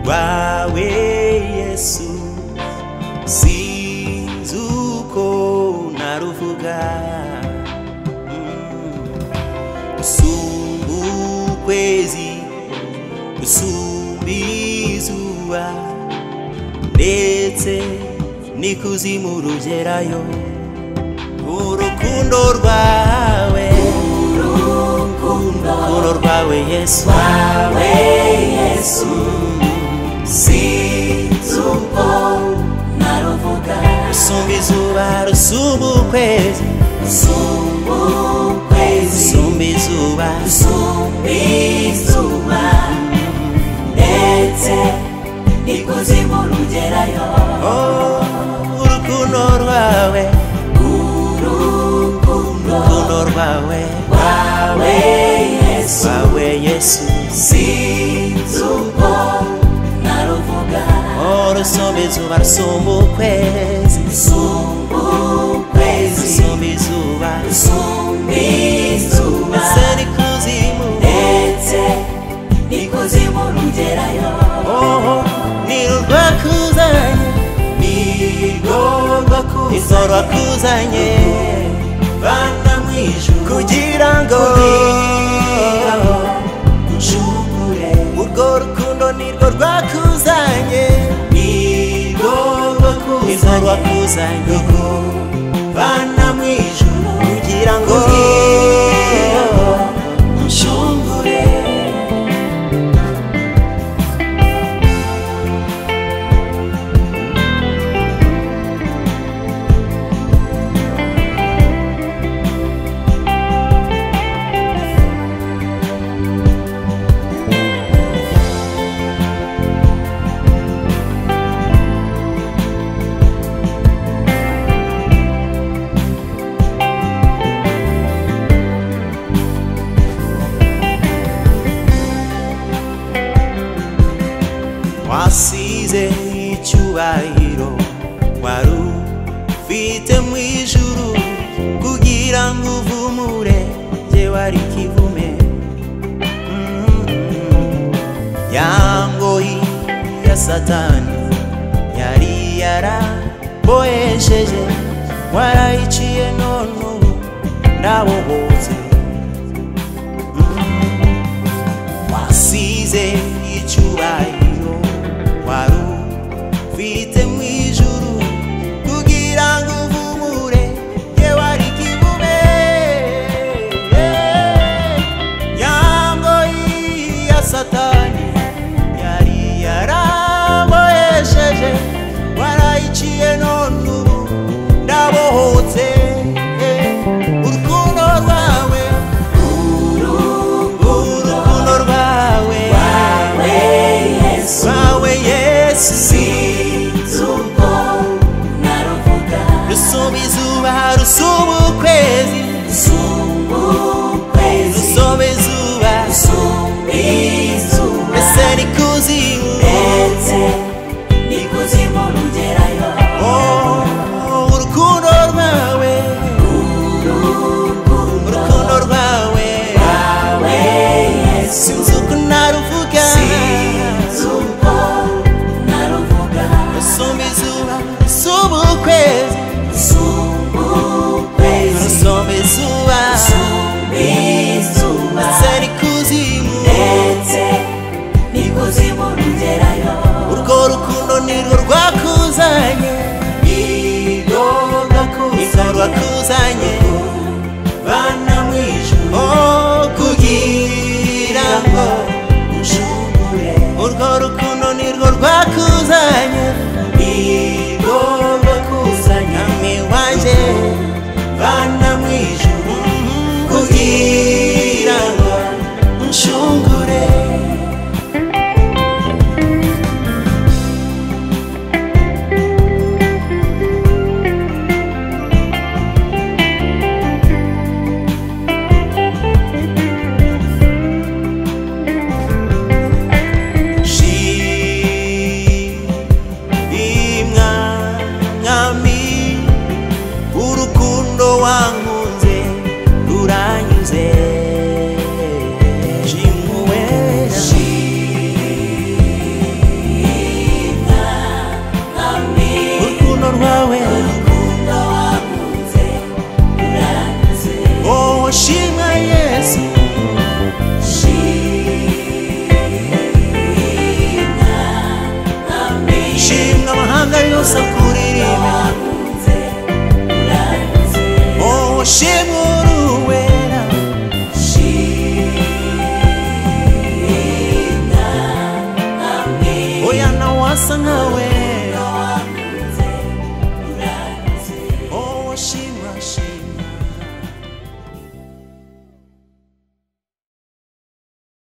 wawe yesu sinzi uko naruvuga Mm. usumba ukwezi usumba izuba ndetse n'ikuzimu rugerayo urukundo rwawe urukundo rwawe yesu wawe yesu sinzi uko naruvuga rusumba izuba rusumba ukwezi rusumba ukwezi rusumba izuba rusumba izuba ndetse ikuzimu rugerayo urukundo rwawe urukundo rwawe wawe yesu wawe yesu sinzi uko naruvuga urusumba izuba rusumba ukwezi rusumba ukwezi rusumba izuba rusumba izuba ndetse n'ikuzimu ndetse n'ikuzimu rugerayo oho ni rwakuzanye ni rwakuzanye izo rwakuzanye vana mu ijuru kugira ngo kugira ngo nshugure urwo rukundo nirwo rwakuzanye nirwo rwakuzanye izo rwakuzanye vana mu ijuru kugira ngo kugira ngo nshungure wasize icyubahiro wari ufite mu ijuru kugira ngo uvumure jye wari kivume Mm. ya ngoyi ya satani yari yarabohesheje warayiciye none ubu ndabohotse wasize icyubahiro wari ufite mu ijuru kugira ngo uvumure ye wari kibume yangoyi ya satani yari yarabohesheje warayiciye none ubu ndabohotse urukundo rwawe urukundo rwawe rwawe yesu rusumba izuba rusumba ukwezi rusumba izuba ese ni kuzimu Oh, urukundo rwawe urukundo rwawe sinzi uko naruvuga rusumba izuba rusumba ukwezi rusumba izuba ndetse n'ikuzimu urwo rukundo nirwo rwakuzanye nirwo rwakuzanye bana mu ijuru oh, kugira ngo ushumure urwo rukundo nirwo rwakuzanye nirwo rwakuzanye ami wanje bana mu ijuru kugira ngo unshungure gusa kuririmba wowe shimwa uruwera oya nawe asa nkawe